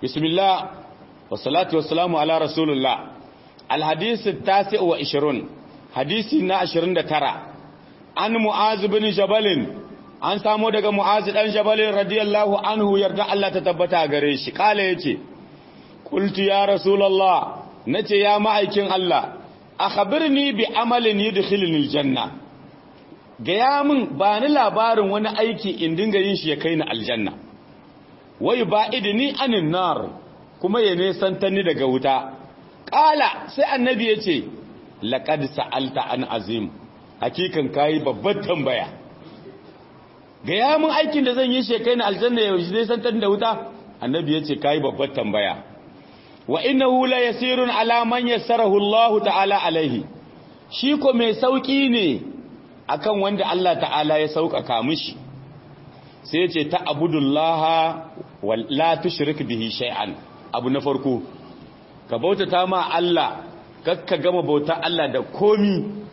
bismillah wa salatu wassalamu ala rasulullah alhadith at-tasi' wa 20 hadisi na 29 an mu'az bin jabal an samu daga mu'az dan jabal radiyallahu anhu yarda Allah ta tabbata gare shi kala yace qultu ya rasulullah nace ya ma'aikin Allah akhbirni bi amalin yudkhilni aljanna gaya min ba ni labarin wani aiki in dinga yin shi ya kai ni aljanna wai ba'idni anin nar kuma ya nesanta ni daga wuta qala sai annabi yace laqad sa'alta an azim hakikan kai babbar tambaya gaya min aikin da zan yi shi ya kai ni aljanna ya nesanta ni da wuta annabi yace kai babbar tambaya wa innahu la yasirun ala man yassarahu Allah ta'ala alaihi shi ko mai sauki ne akan wanda Allah ta'ala ya sauƙaƙa mishi sai ya ce ta abudullaha wa la tushrik bihi shay'an abu na farko ka bautata ma Allah kakka gama bauta Allah da komi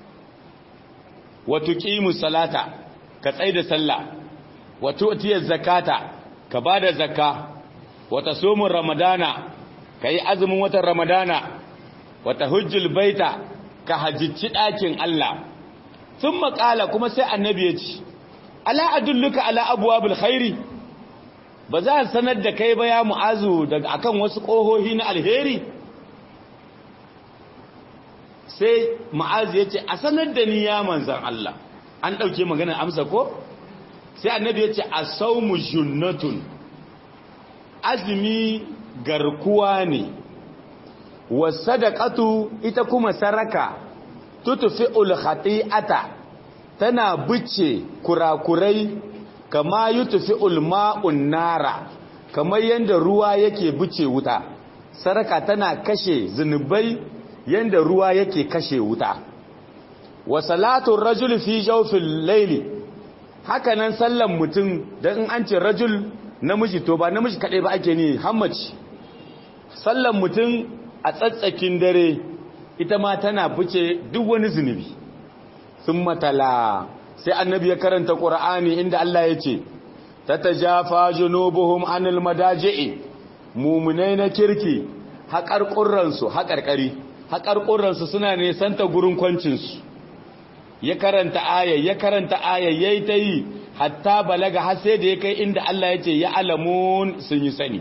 wa tuqimu salata ka tsaida sallah wa tu'tiya zakata ka bada zakka wa tasumu ramadana ka yi azumin watan ramadana wata hujjul baita ka hajjici ɗakin Allah sun makala kuma sai annabi ya ci ala adulluka ala abuwa khairi ba za a sanar da kai ba ya mu'azu daga akan wasu ƙohohi na alheri sai mu'azu ya ce a sanar da ni ya manzan Allah an ɗauke maganar amsa ko sai annabi ya ce a saumu junnatun azumi garkuwa ne wa sadaqatu ita kuma saraka tutfi'ul khati'ata tana bice kurakurai kama yutfi'ul ma'un nara kamar yanda ruwa yake bice wuta saraka tana kashe zunubai yanda ruwa yake kashe wuta wa salatu rajul fi jawfil layli hakanan sallan mutum dan in an ce rajul namiji to ba namiji kaɗai ba ake ne hammaci sallan mutum a tsatsakin dare ita ma tana fice duk wani zunubi sun matala sai annabi ya karanta ƙura'ani inda Allah ya ce ta ta jafa junubuhum anil madaji'i mumunai na kirki haƙar ƙurransu haƙarƙari haƙar ƙurransu suna nesanta gurin kwancinsu ya karanta aya ya karanta aya yayi ta yi hatta balaga har sai da ya kai inda Allah ya ce ya alamun sun yi sani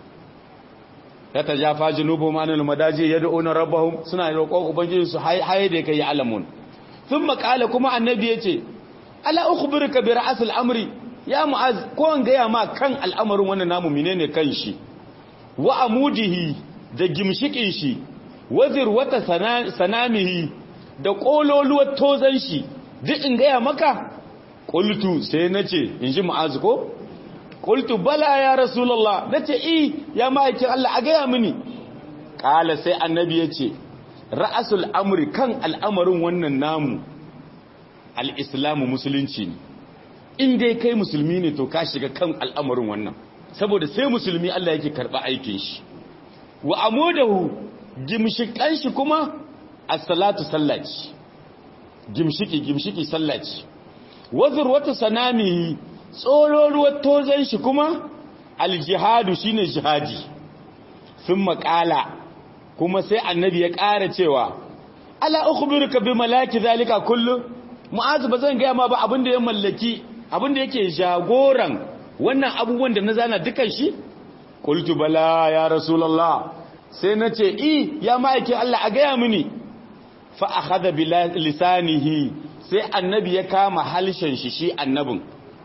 ta ta jafa junubu manul madaji ya da'una rabbahum suna roƙon ubangiji su haye da ya kai ya alamun sun makala kuma annabi ya ce ala ukhbiruka bi ra'sil amri ya mu'az ko an gaya ma kan al'amarin wannan namu menene kan shi wa amudihi da gimshikin shi wazir wata sanamihi da kololuwar tozan shi duk in gaya maka qultu sai nace in ji mu'az ko qultu bala ya rasulullah nace i ya ma'aikin Allah a gaya mini kala sai annabi yace ra'asul amri kan al'amarin wannan namu al-islamu musulunci ne in dai kai musulmi ne to ka shiga kan al'amarin wannan saboda sai musulmi Allah yake karba aikin shi wa amudahu gimshikan shi kuma as-salatu sallaci gimshiki gimshiki sallaci wazir wata sanami tsororuwar tozon shi kuma aljihadu shine jihadi sun makala kuma sai annabi ya ƙara cewa ala ukhbiruka bi malaki zalika kullu mu'azu bazan ga ma ba abinda ya mallaki abinda yake jagoran wannan abubuwan da na zana dukan shi qultu bala ya rasulullah sai nace i ya ma'aikin Allah a gaya mini fa akhadha bi lisanihi sai annabi ya kama halshen shi shi annabin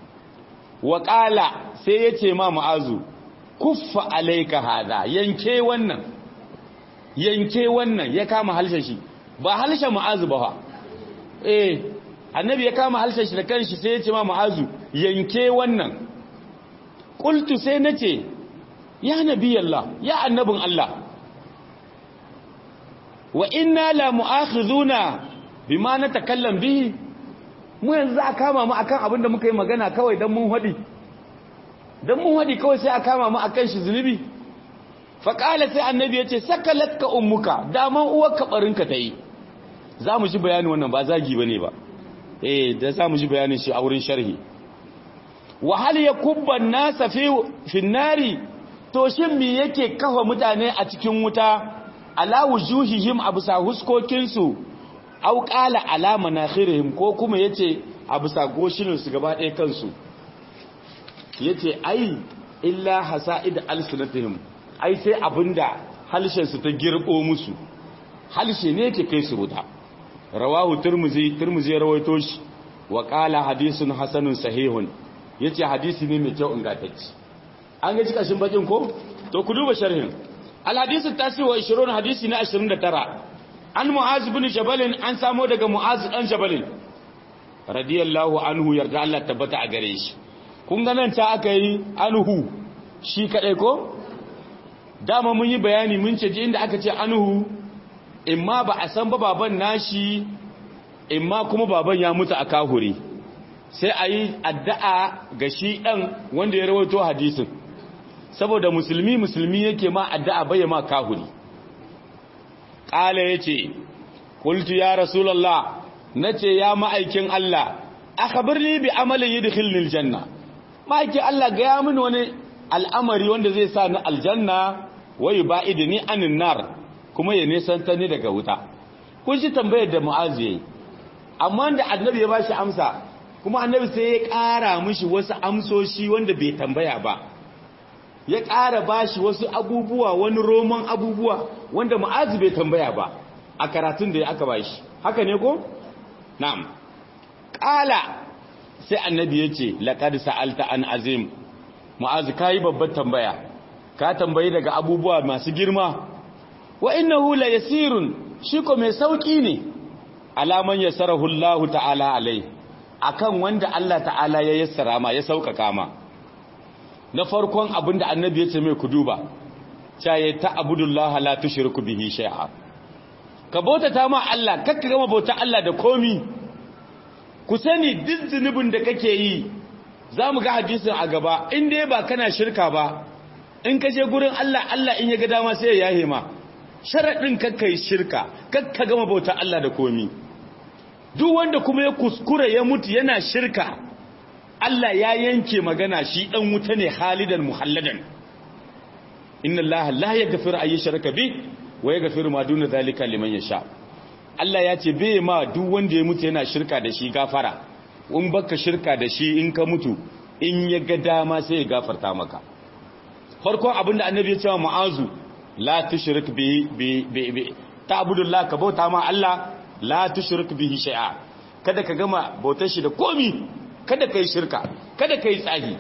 wa qala sai yace ma mu'azu kuffa alayka hada yanke wannan yanke wannan ya kama halshen shi ba halshen mu'azu ba fa eh annabi ya kama halshen shi da kanshi sai yace ma mu'azu yanke wannan qultu sai nace ya nabiyallah ya annabin Allah wa inna la mu'akhiduna bima natakallam bihi mu yanzu za a kama mu akan abin da muka yi magana kawai dan mun hadi dan mun hadi kawai sai a kama mu akan shi zunubi fa qala sai annabi yace sakalatka ummuka daman uwarka barinka tayi za mu ji bayani wannan ba zagi bane ba eh da za mu ji bayanin shi a wurin sharhi wa hal yakubba an-nasa fi fi nari to shin me yake kafa mutane a cikin wuta ala wujuhihim abusa huskokinsu au qala ala manakhirihim ko kuma yace abusa goshinin su gaba ɗaya kansu yace ai illa hasaid alsunatihim ai sai abinda halshen su ta girbo musu halshe ne yake kai su wuta rawahu turmuzi turmuzi rawaito shi wa qala hadithun hasanun sahihun yace hadisi ne mai kyau ingantacce an ga cikashin bakin ko to ku duba sharhin al hadithu tasi wa 20 hadisi na 29 an mu'az ibn jabal an samo daga mu'az dan jabal radiyallahu anhu yarda Allah tabbata a gare shi kun ga nan ta aka yi anhu shi kadai ko dama mun yi bayani mun ce ji inda aka ce anhu imma ba a san ba baban nashi imma kuma baban ya mutu a kahuri sai a yi addu'a ga shi ɗan wanda ya rawaito hadisin saboda musulmi musulmi yake ma addu'a bai ma kahuri ƙala ya ce kultu ya rasulallah na ce ya ma'aikin Allah aka birni bi amalin yi da janna ma'aikin Allah ga ya mini wani al'amari wanda zai sa ni aljanna wai ba idini anin nar kuma ya nesanta ni daga wuta kun shi tambayar da mu'azu yayi amma da annabi ya bashi amsa kuma annabi sai ya ƙara mishi wasu amsoshi wanda bai tambaya ba ya ƙara bashi wasu abubuwa wani roman abubuwa wanda mu'azu bai tambaya ba a karatun da ya aka bashi haka ne ko na'am ƙala sai annabi ya ce laqad sa'alta an azim mu'azu kai babbar tambaya ka tambayi daga abubuwa masu girma wa innahu la yasirun shi ko mai sauki ne alaman yasarahu Allah ta'ala alai akan wanda Allah ta'ala ya yassara ma ya saukaka ma na farkon abinda annabi ya ce mai kuduba caye ta abudullah la tushriku bihi shay'a ka bautata ma Allah kakka gama bauta Allah da komi ku sani duk zunubin da kake yi zamu ga hadisin a gaba in dai ba kana shirka ba in ka je gurin Allah Allah in ya ga dama sai ya yahe ma sharaɗin kakka yi shirka kakka gama bauta Allah da komi duk wanda kuma ya kuskura ya mutu yana shirka Allah ya yanke magana shi ɗan wuta ne halidan muhalladan inna Allah la yaghfiru ay yushraka bi wa yaghfiru ma duna zalika liman yasha Allah ya ce bai ma duk wanda ya mutu yana shirka da shi gafara in baka shirka da shi in ka mutu in ya ga dama sai ya gafarta maka farkon abinda annabi ya ce wa mu'azu la tushrik bi bi bi ta'budullah ka bauta ma Allah la tushrik bihi shay'a kada ka gama bautar shi da komi kada kai shirka kada kai tsahi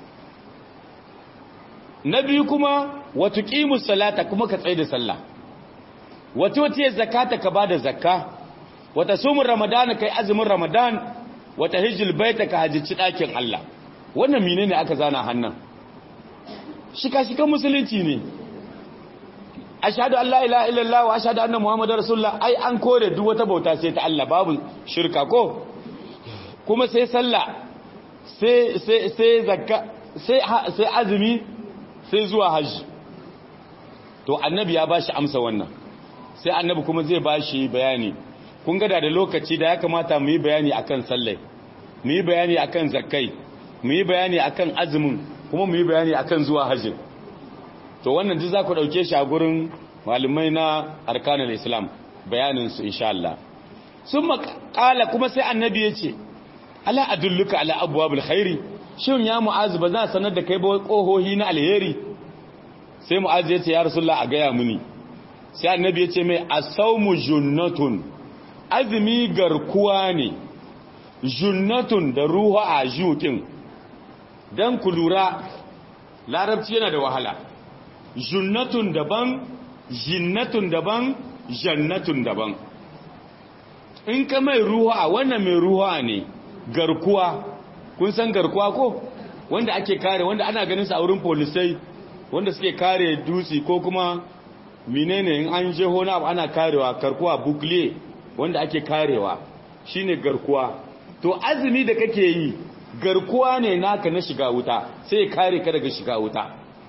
na biyu kuma wa tuqimus salata kuma ka tsaye da sallah wa tuti zakata ka bada zakka wa tasumur ramadana kai azumin ramadan wa tahijjul baita ka hajji dakin Allah wannan menene aka zana hannan shika-shikan musulunci ne ashhadu an la ilaha illallah wa ashhadu anna muhammadar rasulullah ai an kore duk wata bauta sai ta Allah babu shirka ko kuma sai sallah sai sai sai zakka sai sai azumi sai zuwa haji to annabi ya bashi amsa wannan sai annabi kuma zai bashi bayani kun ga da lokaci da ya kamata mu yi bayani akan sallai mu yi bayani akan zakkai mu yi bayani akan azumin kuma mu yi bayani akan zuwa hajji to wannan duk za ku ɗauke shi a gurin malumai na arkanul islam bayaninsu insha Allah sun makala kuma sai annabi ya ce ala adulluka ala abuwabul khairi shin ya mu'azu ba za sanar da kai ba kohohi na alheri sai mu'azu ya ce ya rasulullah a gaya muni sai annabi ya ce mai asaumu junnatun azumi garkuwa ne junnatun da ruhu a jukin don ku lura larabci yana da wahala junnatun daban jinnatun daban jannatun daban in ka mai ruwa wannan mai ruwa ne garkuwa kun san garkuwa ko wanda ake kare wanda ana ganin sa a wurin polisai wanda suke kare dutse ko kuma menene in an je hona abu ana karewa garkuwa bukle wanda ake karewa shine garkuwa to azumi da kake yi garkuwa ne naka na shiga wuta sai kare ka daga shiga wuta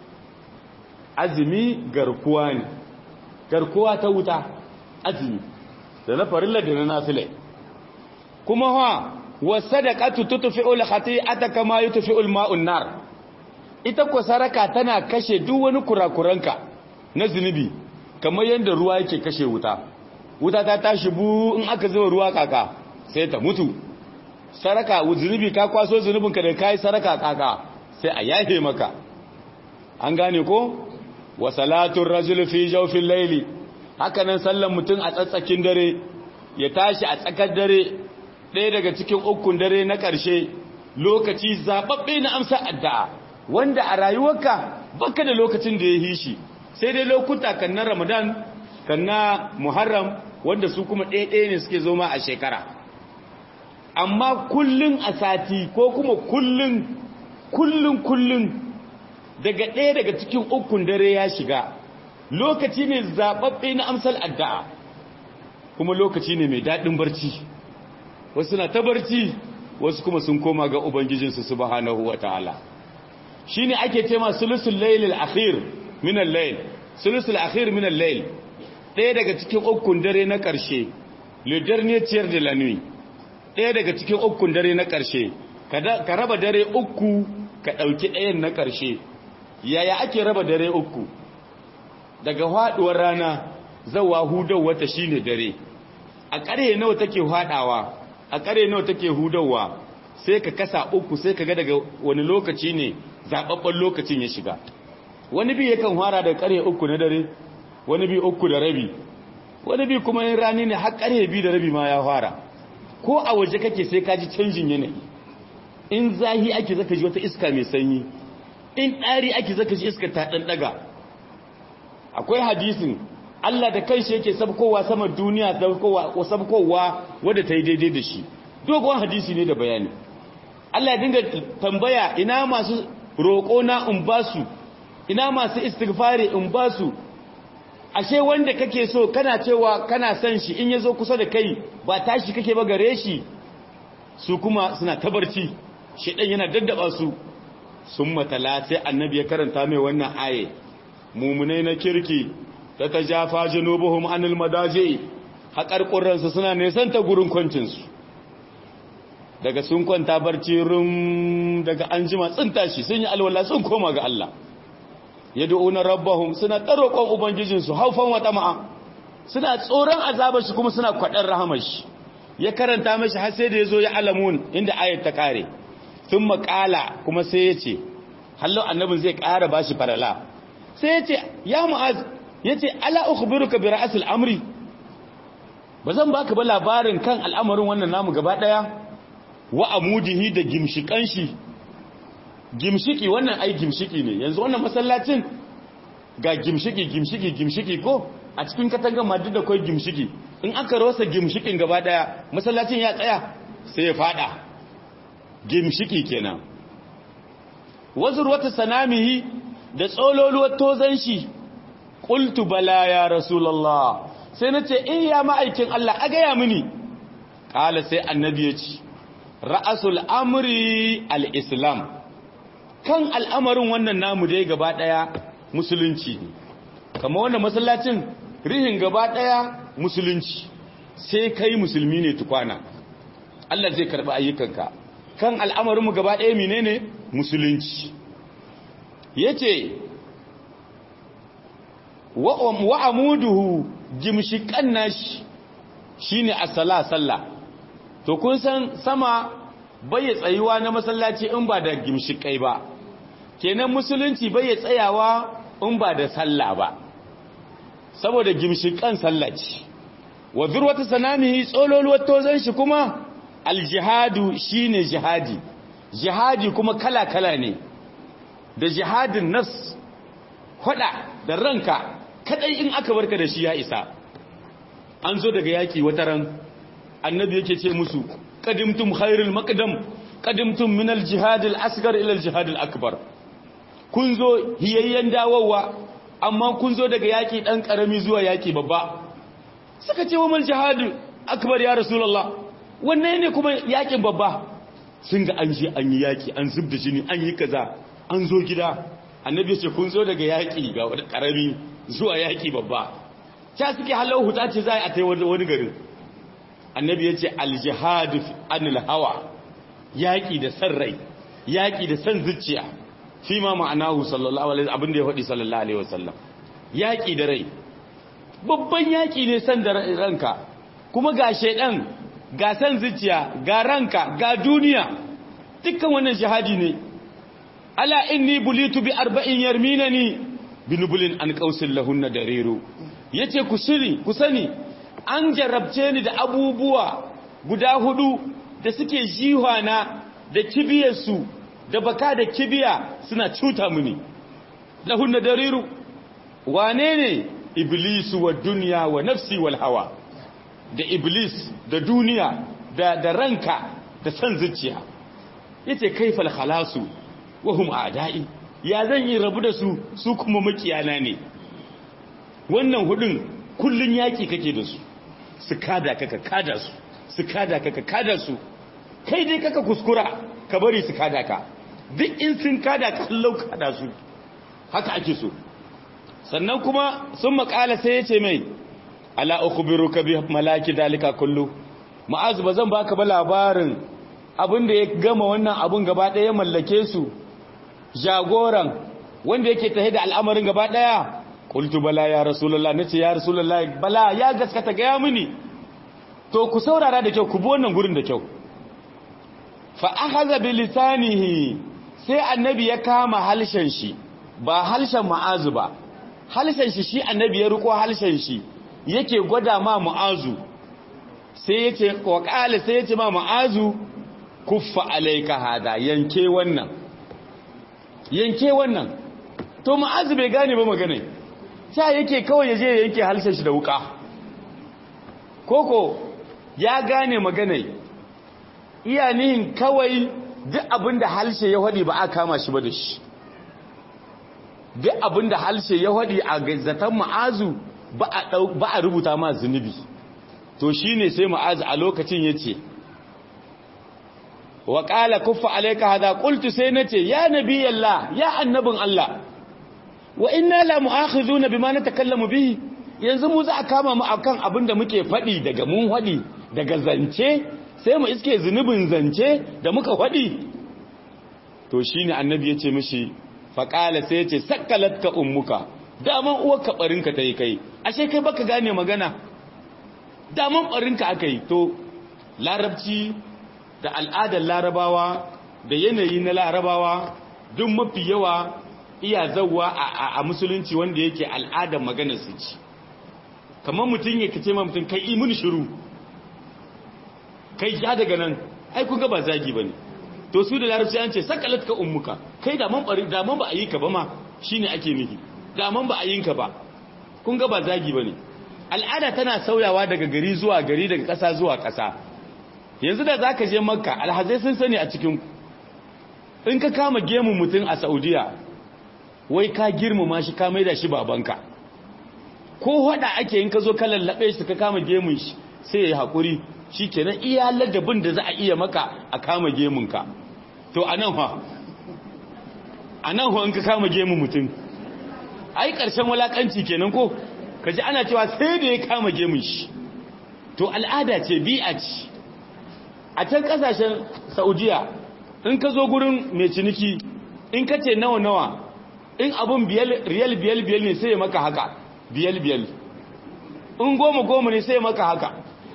azumi garkuwa ne garkuwa ta wuta azumi da na farilla da na nafile kuma ha wasadaqatu tutfi'u al-khati'ata kama yutfi'u al-ma'u an-nar ita ko saraka tana kashe duk wani kurakuranka na zunubi kamar yadda ruwa yake kashe wuta wuta ta tashi bu in aka zuba ruwa kaka sai ta mutu saraka zunubi ka kwaso zunubinka da kai saraka kaka sai a yafe maka an gane ko wa salatun rajul fi jawfil layli haka nan sallan mutum a tsatsakin dare ya tashi a tsakar dare ɗaya daga cikin ukun dare na ƙarshe lokaci zababbe na amsa addu'a wanda a rayuwarka baka da lokacin da ya yi shi sai dai lokuta kan na Ramadan kan na Muharram wanda su kuma ɗaya-ɗaya ne suke zo ma a shekara amma kullun a sati ko kuma kullun kullun kullun daga ɗaya daga cikin ukun dare ya shiga lokaci ne zaɓaɓɓe na amsal addu'a kuma lokaci ne mai daɗin barci wasu na ta barci wasu kuma sun koma ga ubangijinsu subhanahu wa ta'ala shi ne ake tema sulusul lailil akhir minan lail sulusul akhir minan lail ɗaya daga cikin ukun dare na ƙarshe lidar ne ciyar da lanui ɗaya daga cikin ukun dare na ƙarshe ka raba dare uku ka ɗauki ɗayan na ƙarshe yaya ake raba dare uku daga haɗuwar rana zawa hudau wata shine dare a ƙarye nawa take haɗawa a ƙarye nawa take hudawa sai ka kasa uku sai ka ga daga wani lokaci ne zaɓaɓɓen lokacin ya shiga wani bi yakan fara da ƙarye uku na dare wani bi uku da rabi wani bi kuma yin rani ne har ƙarye bi da rabi ma ya fara ko a waje kake sai ka ji canjin yanayi in zahi ake zaka ji wata iska mai sanyi in ɗari ake zaka ji iska ta ɗan ɗaga akwai hadisin Allah da kanshi yake sabkowa sama duniya sabkowa wadda ta yi daidai da shi dogon hadisi ne da bayani Allah ya dinga tambaya ina masu roƙo na in ba su ina masu istighfari in ba su ashe wanda kake so kana cewa kana son shi in yazo kusa da kai ba tashi kake ba gare shi su kuma suna tabarci shedan yana daddaba su sun matala sai annabi ya karanta mai wannan aye mumunai na kirki ta ta jafa junubuhum anil madaji haƙarƙuransu suna nesanta gurin kwancinsu daga sun kwanta barci rum daga an jima sun tashi sun yi alwala sun koma ga Allah ya du'una rabbahum suna taroƙon ubangijinsu haufan wata ma'a suna tsoron azabar shi kuma suna kwaɗar rahamar shi ya karanta mashi har sai da ya zo ya alamun inda ayat ta kare sun maƙala kuma sai ya ce hallon annabin zai ƙara ba shi farala sai ya ce ya mu'az ya ce ala ukhbiruka bi ra'asil amri ba zan baka ba labarin kan al'amarin wannan namu gaba daya wa amudihi da gimshikan shi gimshiki wannan ai gimshiki ne yanzu wannan masallacin ga gimshiki gimshiki gimshiki ko a cikin katangar madu da kai gimshiki in aka rasa gimshikin gaba daya masallacin ya tsaya sai ya fada gimshiki kenan wazur wata sanamihi da tsololuwar tozan shi qultu bala ya rasulullah sai nace eh ya ma'aikin Allah a gaya mini kala sai annabi ya ce ra'asul amri al-islam kan al'amarin wannan namu dai gaba daya musulunci ne kama wannan masallacin rihin gaba daya musulunci sai kai musulmi ne tukwana Allah zai karbi ayyukanka kan al'amarin mu gaba daya menene musulunci yace wa amuduhu gimshikan nashi shine as-sala sallah to kun san sama bai tsayuwa na masallaci in ba da gimshikai ba kenan musulunci bai tsayawa in ba da sallah ba saboda gimshikan sallaci wa zurwata sanamihi tsololuwar tozan shi kuma aljihadu shine jihadi jihadi kuma kala-kala ne da jihadin nas hada da ranka kadai in aka barka da shi ya isa an zo daga yaki wata ran annabi yake ce musu qadimtum khairul maqdam qadimtum min al-jihad al-asghar ila al-jihad al-akbar kun zo hiyayyen dawowa amma kun zo daga yaki dan karami zuwa yaki babba suka ce wa mal jihad akbar ya rasulullah wannan ne kuma yakin babba sun ga an je an yi yaki an zubda jini an yi kaza an zo gida annabi ya ce kun zo daga yaki ga wani karami zuwa yaki babba ta suke halau huta ce za a tai wani garin annabi ya ce aljihadu anil hawa yaƙi da san rai yaƙi da san zuciya fi ma ma'anahu sallallahu alaihi abin da ya faɗi sallallahu alaihi wasallam yaƙi da rai babban yaƙi ne san da ranka kuma ga shaidan ga san zuciya ga ranka ga duniya dukkan wannan shahadi ne ala inni bulitu bi arba'in yarminani binubulin an qausil lahunna dariru yace ku shiri ku sani an jarabce ni da abubuwa guda hudu da suke jihwana da kibiyarsu da baka da kibiya suna cuta mini lahunna dariru wane ne iblisu wa duniya wa nafsi wal hawa da iblis da duniya da da ranka da san zuciya yace kaifal khalasu wa hum a'da'i ya zan yi rabu da su su kuma makiyana ne wannan hudun kullun yaki kake da su su kada kaka kada su su kada kaka kada su kai dai kaka kuskura ka bari su kada ka duk in sun kada ka hallau kada su haka ake so sannan kuma sun makala sai ya ce mai ala ukhbiruka bi malaki dalika kullu ma'azu bazan baka ba labarin abin da ya gama wannan abun gaba daya mallake su jagoran wanda yake tahe da al'amarin gaba daya qultu bala ya rasulullah nace ya rasulullah bala ya gaskata ga ya mini to ku saurara da kyau ku bi wannan gurin da kyau fa akhadha bi lisanihi sai annabi ya kama halshen shi ba halshen ma'azu ba halshen shi shi annabi ya riko halshen shi yake gwada ma ma'azu sai yace wa qala sai yace ma ma'azu kuffa alayka hada yanke wannan yanke wannan to ma'azu bai gane ba magana ta yake kawai yaje ya yanke halshen shi da wuka koko ya gane magana iya nihin kawai duk abinda halshe ya hadi ba a kama shi ba da shi duk abinda halshe ya hadi a zaton ma'azu ba a rubuta ma zunubi to shine sai ma'azu a lokacin yace wa qala kuffa alayka hada qultu sai nace ya nabiyallah ya annabin Allah wa inna la mu'akhizuna bima natakallamu bihi yanzu mu za a kama mu akan abinda muke fadi daga mun fadi daga zance sai mu iske zunubin zance da muka fadi to shine annabi yace mishi fa qala sai yace sakkalatka ummuka daman uwarka barinka tayi kai ashe kai baka gane magana daman barinka akai to larabci da al'adar larabawa da yanayi na larabawa duk mafi yawa iya zauwa a musulunci wanda yake al'adar maganar su ci kamar mutum ya kace ma mutum kai imun shiru kai ya daga nan ai kun ga ba zagi bane to su da larabci an ce sakalat ka ummuka kai da man bari da man ba a yi ka ba ma shine ake nufi da man ba a yi ka ba kun ga ba zagi bane al'ada tana sauyawa daga gari zuwa gari daga ƙasa zuwa ƙasa yanzu da zaka je makka alhazai sun sani a cikin in ka kama gemun mutum a saudiya wai ka girmama shi ka maida shi babanka ko hada ake in ka zo ka lallabe shi ka kama gemun shi sai ya yi haƙuri shi kenan iya ladabin da za a iya maka a kama gemunka to a nan ha a nan ha in ka kama gemun mutum ai ƙarshen walaƙanci kenan ko ka ji ana cewa sai da ya kama gemun shi to al'ada ce bi'a ce a can ƙasashen saudiya in ka zo gurin mai ciniki in ka ce nawa-nawa in abin riyal biyal biyal ne sai ya maka haka biyal biyal in goma goma ne sai ya maka haka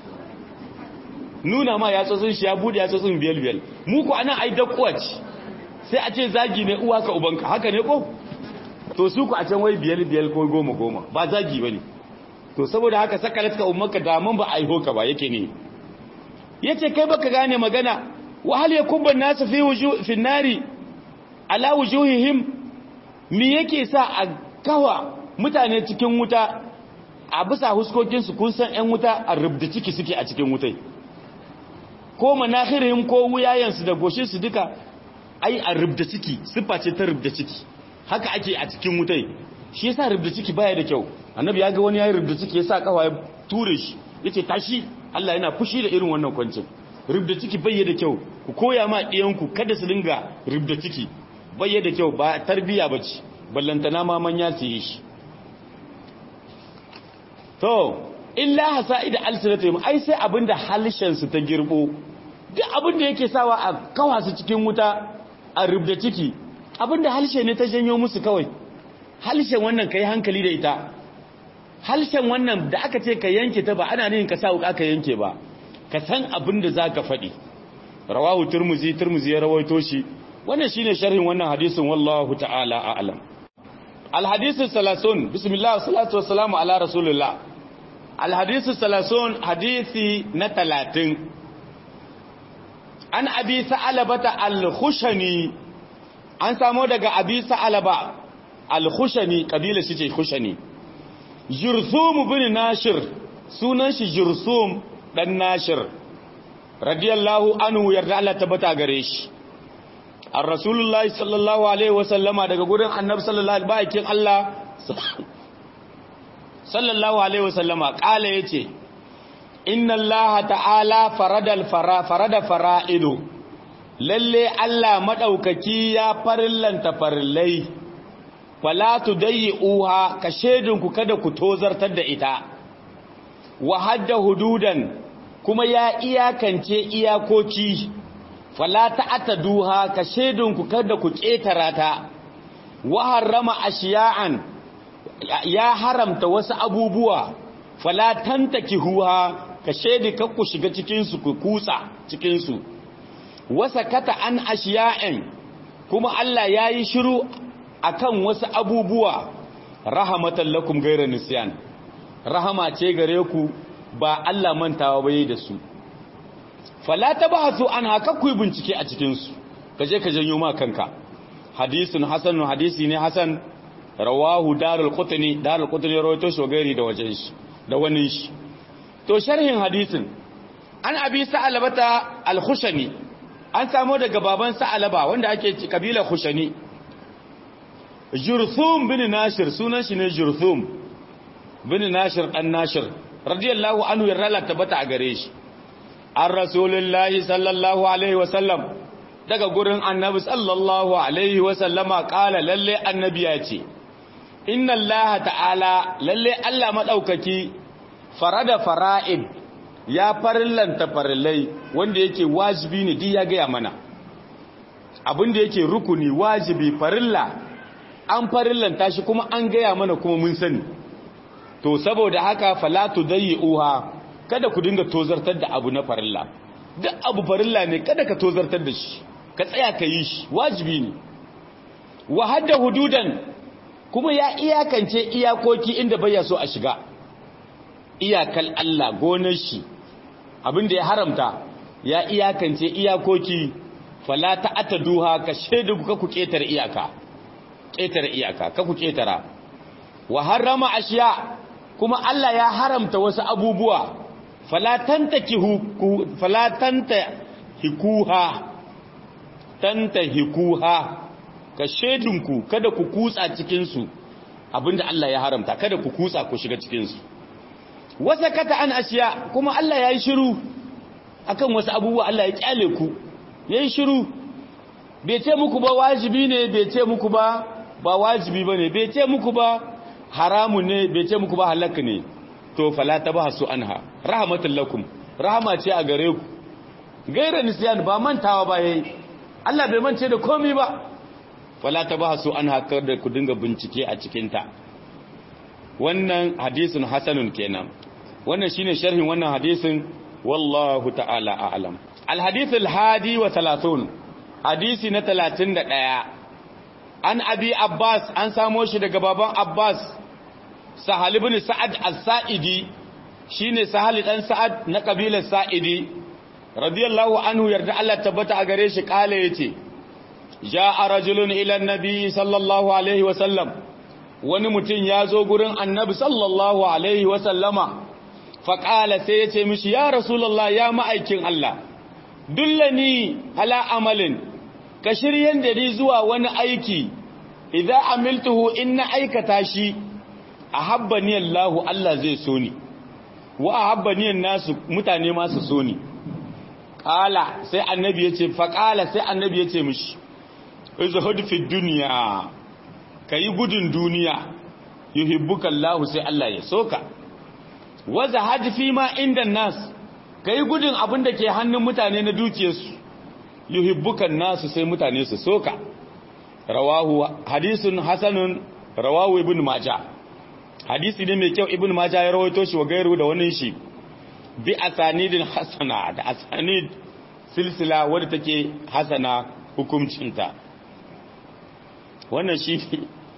nuna ma ya tsotsin shi ya bude ya tsotsin biyal biyal mu ku anan ai dakkuwa ce sai a ce zagi ne uwa ka ubanka haka ne ko to su ku a can wai biyal biyal ko goma goma ba zagi bane to saboda haka sakalat ka ummanka da mun ba aiho ka ba yake ne yace kai baka gane magana wa hal yakubba nasu fi wujuh fi nari ala wujuhihim me yake sa a kawa mutane cikin wuta a bisa huskokin su kun san ƴan wuta a rubda ciki suke a cikin wutai ko manakhirihim ko wuyayen su da goshin su duka ai a rubda ciki sifa ce ta rubda ciki haka ake a cikin wutai shi yasa rubda ciki baya da kyau annabi ya ga wani yayin rubda ciki yasa kawa ya ture shi yace tashi Allah yana fushi da irin wannan kwancin rubda ciki bai da kyau ku koya ma ɗiyanku kada su dinga rubda ciki bai da kyau ba tarbiya bace ballantana ma manya su yi shi to illa hasa'ida alsinatihim ai sai abinda halishan su ta girbo duk abinda yake sawa a kawa su cikin wuta a rubda ciki abinda halshe ne ta janyo musu kawai halshen wannan ka yi hankali da ita halshen wannan da aka ce ka yanke ta ba ana nihin ka sa wuka ka yanke ba ka san abin da za ka faɗi rawahu turmuzi turmuzi ya rawaito shi wannan shine sharhin wannan hadisin wallahu ta'ala a'lam alhadisu salasun bismillah salatu wassalamu ala rasulullah alhadisu salasun hadisi na talatin an abi sa'alabata al-khushani an samo daga abi sa'alaba al-khushani kabila shi ce khushani jursum bin nashir sunan shi jursum dan nashir radiyallahu anhu yarda Allah tabbata gare shi ar rasulullahi sallallahu alaihi wasallama daga gurin annabi sallallahu alaihi bakin Allah sallallahu alaihi wasallama kala yace inna allaha ta'ala faradal fara farada fara'idu lalle Allah madaukaki ya farillanta farillai fala tudayyi'uha ka shedinku kada ku tozartar da ita wa hadda hududan kuma ya iyakance iyakoki fala ta'taduha ka shedinku kada ku ketara ta wa harrama ashiya'an ya haramta wasu abubuwa fala tantakihuha ka shedi ku shiga cikin su ku kutsa cikin su wasa kata an ashiya'in kuma Allah yayi shiru akan wasu abubuwa rahamatan lakum ghayra nisyan rahama ce gare ku ba Allah mantawa bai da su fala tabasu an haka ku bincike a cikin su kaje ka janyo ma kanka hadisun hasan hadisi ne hasan rawahu darul qutni darul qutni rawaito shi gairi da wajen shi da wani shi to sharhin hadisin an abi sa'alabata al-khushani an samu daga baban sa'alaba wanda ake kabila khushani jurthum bin nashir sunan shi ne jurthum bin nashir dan nashir radiyallahu anhu yarda tabbata a gare shi an rasulullahi sallallahu alaihi wasallam daga gurin annabi sallallahu alaihi wasallama kala lalle annabi ya ce inna allaha ta'ala lalle allah madaukaki farada fara'id ya farillanta farillai wanda yake wajibi ne duk ya gaya mana abin da yake rukuni wajibi farilla an farillanta shi kuma an gaya mana kuma mun sani to saboda haka falatu uha kada ku dinga tozartar da abu na farilla duk abu farilla ne kada ka tozartar da shi ka tsaya ka yi shi wajibi ne wa hadda hududan kuma ya iyakance iyakoki inda bai so a shiga iyakal Allah gonar shi abinda ya haramta ya iyakance iyakoki fala ta'taduha ka shedu ka ku ketar iyaka ketar iyaka ka ku ketara wa harrama ashiya kuma Allah ya haramta wasu abubuwa fala tantakihu fala tanta hikuha tanta hikuha ka shedunku kada ku kutsa cikin su abinda Allah ya haramta kada ku kutsa ku shiga cikin su wasa kata an ashiya kuma Allah ya yi shiru akan wasu abubuwa Allah ya kyale ku ya yi shiru bai ce muku ba wajibi ne bai ce muku ba ba wajibi ba ne bai ce muku ba haramun ne bai ce muku ba halakka ne to fala ta ba su anha rahmatul lakum rahama ce a gare ku gaira nisyan ba mantawa ba yayi Allah bai mance da komai ba fala ta ba su anha kada ku dinga bincike a cikin ta wannan hadisin hasanun kenan wannan shine sharhin wannan hadisin wallahu ta'ala a'lam alhadith alhadi wa 30 hadisi na 31 an abi abbas an samo shi daga baban abbas sahal ibn sa'ad as-sa'idi shine sahal dan sa'ad na kabilar sa'idi radiyallahu anhu yarda Allah tabbata a gare shi kale yace ja'a rajulun ila an-nabi sallallahu alaihi wa sallam wani mutum ya zo gurin annabi sallallahu alaihi wasallama faƙala sai ya ce mishi ya rasulallah ya ma'aikin Allah dullani ala amalin ka shiryen da ni zuwa wani aiki idan amiltuhu in na aikata shi a habbani Allahu Allah zai so ni wa a habbani nasu mutane masu so ni ƙala sai annabi ya ce faƙala sai annabi ya ce mishi izhud fi duniya ka yi gudun duniya yuhibbuka Allah sai Allah ya soka waza hajfi ma inda nas ka yi gudun abin da ke hannun mutane na dukiyarsu yuhibbuka nasu sai mutane su soka rawahu hadisun hasanun rawahu ibn majah hadisi ne mai kyau ibn majah ya rawaito shi wa gairu da wani shi bi asanidin hasana da asanid silsila wadda take hasana hukuncinta wannan shi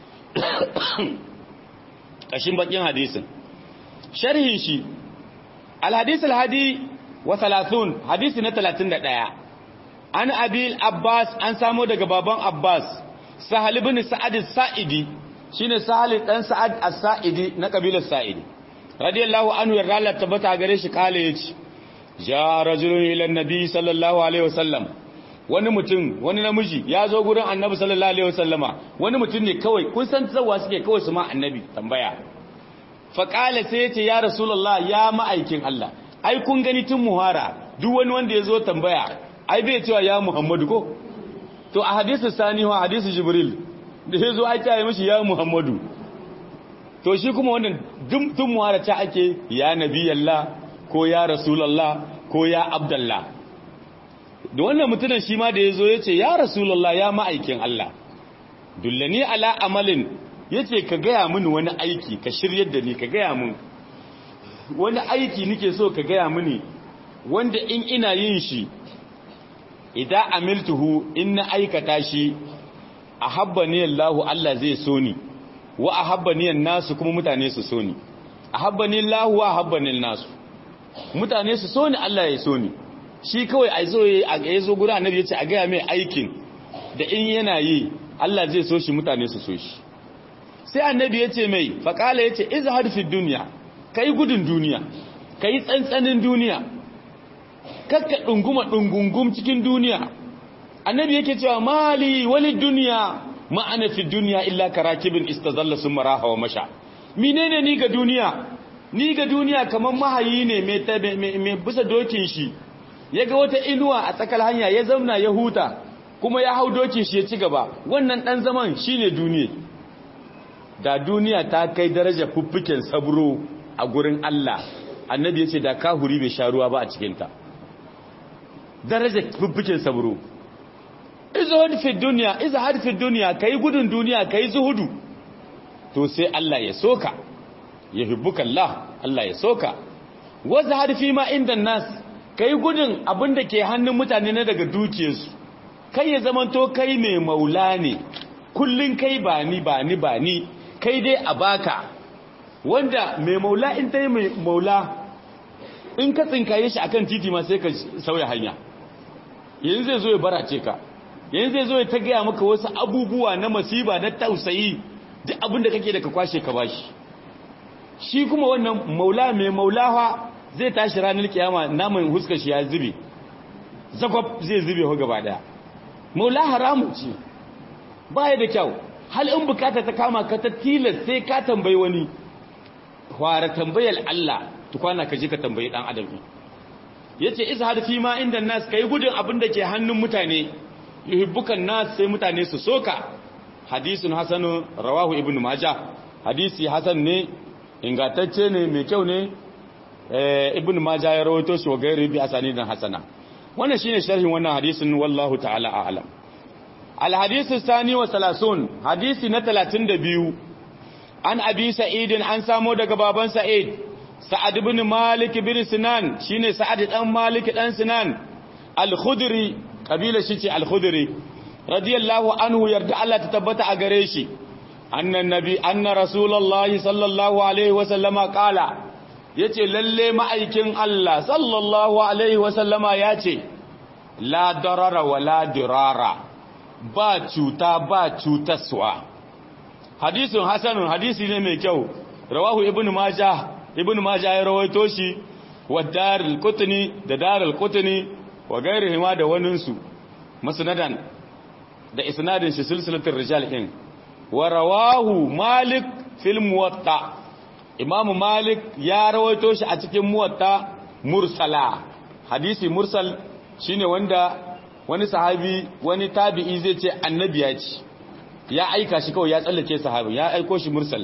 kashin bakin hadisin sharhin shi alhadis alhadi wa thalathun hadisi na 31 an abil abbas an samo daga baban abbas sahal ibn sa'ad as-sa'idi shine sahal dan sa'ad as-sa'idi na kabilar sa'idi radiyallahu anhu ya ralla tabbata gare shi kale yace ja rajulun ila annabi sallallahu alaihi wasallam wani mutum wani namiji ya zo gurin annabi sallallahu alaihi wasallama wani mutum ne kawai kun san tsawa suke kawai su ma annabi tambaya fa kale sai yace ya rasulullah ya ma'aikin Allah ai kun gani tun muhara duk wani wanda ya zo tambaya ai bai cewa ya muhammadu ko to a hadisu sani wa hadisu jibril da ya zo ai ta yi mishi ya muhammadu to shi kuma wannan tun muhara ta ake ya nabiyallah ko ya rasulallah ko ya abdallah da wannan mutumin shi ma da ya zo ya ce ya rasulallah ya ma'aikin Allah dullani ala amalin ya ce ka gaya mini wani aiki ka shiryar da ni ka gaya min wani aiki nike so ka gaya mini wanda in ina yin shi idan amiltuhu in na aikata shi a habbani Allahu Allah zai so ni wa a habbani nasu kuma mutane su so ni a habbani Allahu wa habbani nasu mutane su so ni Allah ya so ni shi kawai a zo ya zo gurin annabi yace a gaya mai aikin da in yana yi Allah zai so shi mutane su so shi sai annabi yace mai faqala yace izhad fi dunya kai gudun duniya kai tsantsanin duniya kakka ɗunguma ɗungungum cikin duniya annabi yake cewa mali wali duniya ma'ana fi duniya illa karakibin istazalla sun maraha wa masha menene ni ga duniya ni ga duniya kamar mahayi ne mai bisa dokin shi ya ga wata inuwa a tsakar hanya ya zauna ya huta kuma ya hau dokin shi ya ci gaba wannan ɗan zaman shine duniya da duniya ta kai daraja fuffuken sabro a gurin Allah annabi ya ce da kahuri bai sha ruwa ba a cikinta daraja fuffuken sabro izhad fi dunya izhad fi dunya kai gudun duniya kai zuhudu to sai Allah ya soka yuhibbuka Allah Allah ya soka wazhad fi ma inda nas kai gudun abinda ke hannun mutane na daga dukiyarsu kai ya zamanto kai mai maula ne kullun kai ba ni ba ni ba ni kai dai a baka wanda mai maula in ta yi mai maula in ka tsinkaye shi akan titi ma sai ka sauya hanya yanzu zai zo ya barace ka yanzu zai zo ya ta gaya maka wasu abubuwa na masiba na tausayi duk abin da kake da ka kwashe ka bashi shi kuma wannan maula mai maulawa zai tashi ranar kiyama naman huskar shi ya zube zakwab zai zube ho gaba daya maula haramun ce baya da kyau hal in bukata ta kama ka ta tilas sai ka tambayi wani fara tambayar Allah tukwana ka je ka tambayi dan adam yace izhar fi ma inda nas kai gudun abin da ke hannun mutane yuhibbukan nas sai mutane su soka hadisun hasanu rawahu ibnu majah hadisi hasan ne ingantacce ne mai kyau ne ibnu majah ya rawaito shi wa gairi bi asanidan hasana wannan shine sharhin wannan hadisin wallahu ta'ala a'lam al hadisu sani wa salasun hadisi na 32 an abi sa'idin an samo daga baban sa'id sa'ad ibn malik ibn sinan shine sa'ad dan malik dan sinan al-khudri kabila shi ce al-khudri radiyallahu anhu yarda Allah ta tabbata a gare shi annan nabi anna rasulullahi sallallahu alaihi wa sallama qala yace lalle ma'aikin Allah sallallahu alaihi wa sallama yace la darara wa la dirara ba cuta ba cutaswa hadisun hasanun hadisi ne mai kyau rawahu ibnu majah ibnu majah ya rawaito shi wa darul qutni da darul qutni wa gairihima da waninsu musnadan da isnadin shi silsilatul rijal din wa rawahu malik fil muwatta imamu malik ya rawaito shi a cikin muwatta mursala hadisi mursal shine wanda wani sahabi wani tabi'i zai ce annabi ya ce ya aika shi kawai ya tsallake sahabi ya aiko shi mursal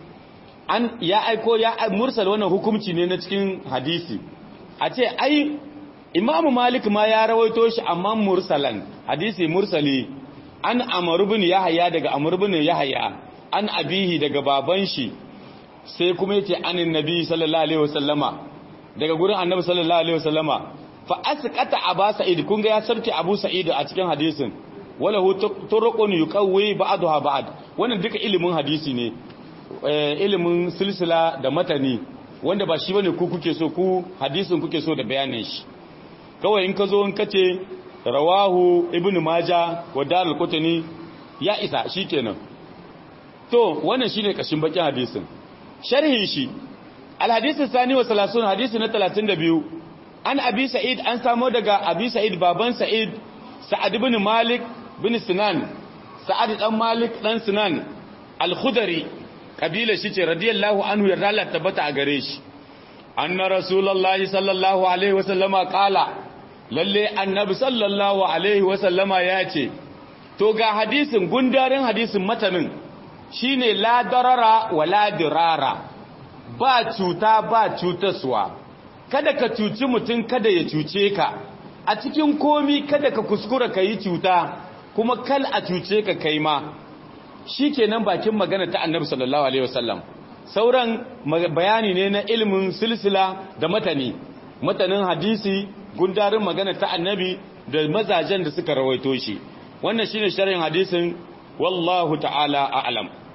an ya aiko ya mursal wannan hukunci ne na cikin hadisi a ce ai imamu malik ma ya rawaito shi amma mursalan hadisi mursali an amr ibn yahya daga amr ibn yahya an abihi daga baban shi sai kuma yace anin nabi sallallahu alaihi wasallama daga gurin annabi sallallahu alaihi wasallama fa asqata aba sa'id kun ga ya sarki abu sa'id a cikin hadisin wala hu turuqun yuqawwi ba'daha ba'd wannan duka ilimin hadisi ne ilimin silsila da matani wanda ba shi bane ku kuke so ku hadisin kuke so da bayanin shi kawai in ka zo in kace rawahu ibnu maja wa darul qutni ya isa shikenan to wannan shine kashin bakin hadisin sharhin shi al hadisi sani wa 30 hadisi na 32 an abi sa'id an samo daga abi sa'id baban sa'id sa'ad ibn malik bin sinan sa'ad dan malik dan sinan al-khudri kabila shi ce radiyallahu anhu yarda Allah tabbata a gare shi anna rasulullahi sallallahu alaihi wasallama qala lalle annabi sallallahu alaihi wasallama ya ce to ga hadisin gundarin hadisin matanin shine la darara wa la dirara ba cuta ba cutaswa kada ka cuci mutum kada ya cuce ka a cikin komi kada ka kuskura ka yi cuta kuma kal a cuce ka kai ma shi kenan bakin magana ta annabi sallallahu alaihi wasallam sauran bayani ne na ilimin silsila da matani matanin hadisi gundarin magana ta annabi da mazajen da suka rawaito shi wannan shine sharhin hadisin wallahu ta'ala a'lam